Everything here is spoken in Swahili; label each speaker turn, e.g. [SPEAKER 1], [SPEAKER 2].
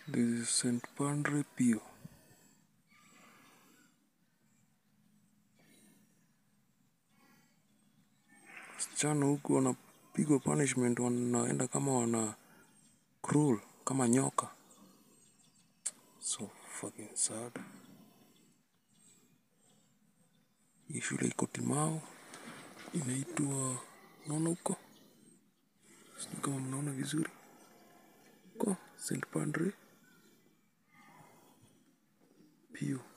[SPEAKER 1] This is St. Padre Pio. Wasichana huku wanapigwa punishment, wanaenda kama wana crawl kama nyoka. So fucking sad. Hii shule iko Timau, inaitwa naona huko, sijui kama mnaona vizuri huko St. Padre Pio.